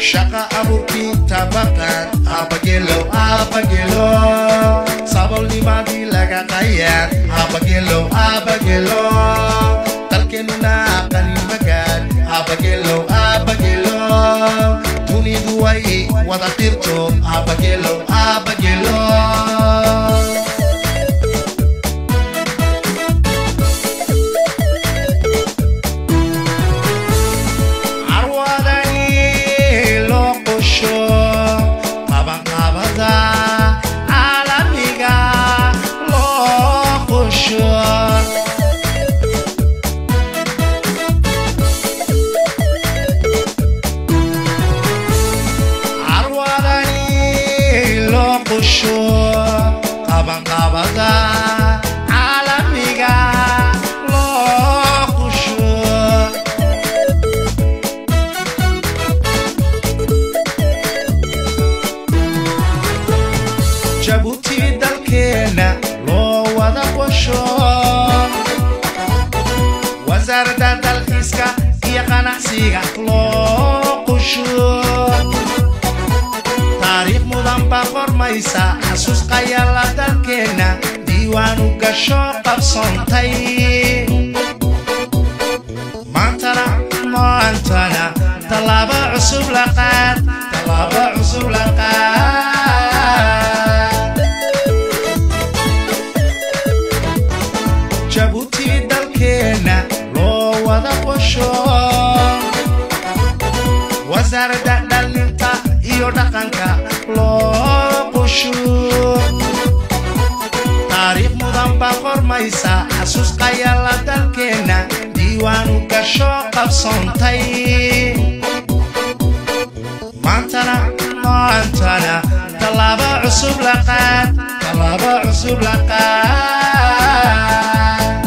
shaqa abuurkii tabaqan abagelo abagelo sabolnimadii laga qayaan abagelo abagelo dalkeenuna qani magaan abagelo abagelo dunidu way wada qirto abagelo abagelo carwadani loo qosho qabanqabada caalamiga loo qosho carwadani loo qosho qabanqabada caalamiga loo qosho jabuuti dalkeenna loo wada qosho wasaaradda dalxiiska iyo qanacsiga loo qosho taariikh mudan baa qormaysa xasuus qayala dalkeenna diiwaanu gasho qabsoontay maantana maantana tallaabo cusub la qaad tallaabo cusub la qaad jabuuti dalkeenna loo wada qosho wasaaradda dhalinta iyo dhaqanka loo qosho taariikh mudan baa qormaysa xasuus qayala dalkeenna diiwaanu gasho qabsoontay maantana maantana tallaabo cusub la qaad tallaabo cusub la qaad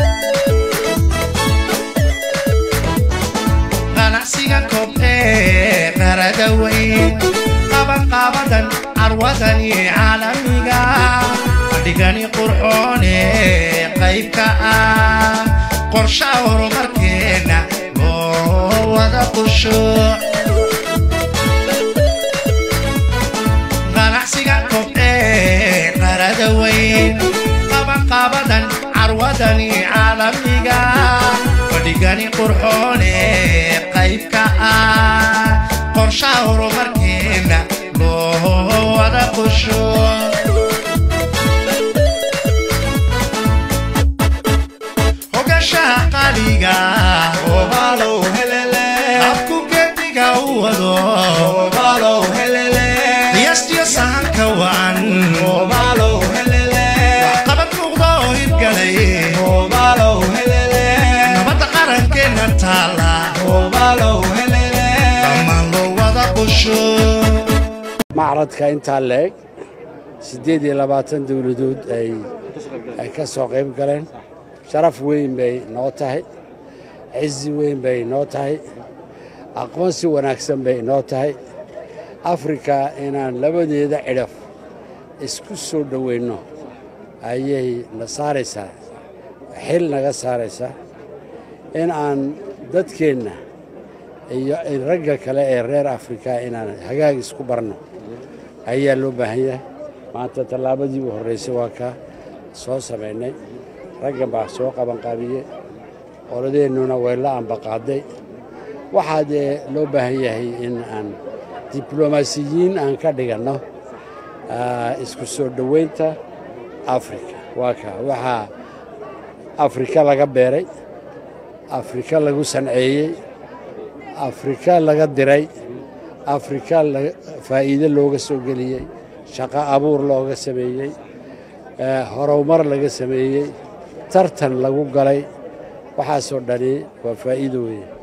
ganacsiga kobcee qarada weyn qabanqaabadan carwadani caalamiga fadhigani qurxoone qaybka ah qorsha horumarkeena loo wada qusho ganacsiga kobcee qarada weyn qabanqaabadan carwadani caalamiga fadhigani qurxoone qaybka ah qorsha horumarkeena loo wada qusho hogashaha qaliga Obalow helele, afku geediga u wado obalow helele, qiyaastiyo sahanka wacan obalow helele, qabad muuqda oo hirgalay obalow helele, nabadda qarankeenna taala obalow helele. dhammaan loo wada qusho macradka intaa leeg siddeed iyo labaatan dowladood ay ay ka soo qayb galeen sharaf weyn bay noo tahay cizi weyn bay noo tahay aqoonsi wanaagsan bay noo tahay afrika inaan labadeeda cidhaf isku soo dhoweynno ayay na saaraysaa xil naga saaraysaa in aan dadkeenna iyo in ragga kale ee reer afrika inaan hagaag isku barno ayaa loo baahan yahay maanta tallaabadii u horraysay waa kaa soo samaynay raggan baa soo qabanqaabiye qoladeennuna way la ambaqaaday waxaa dee loo baahan yahay in aan diblomaasiyiin aan ka dhiganno ah, isku soo dhoweynta afrika waa kaa waxaa afrika laga beeray afrika lagu sanceeyey afrika laga diray afrika laga- faa'iido looga soo geliyey shaqo abuur looga sameeyey eh, horumar laga sameeyey tartan lagu galay waxaasoo dhani waa faa'iido weeye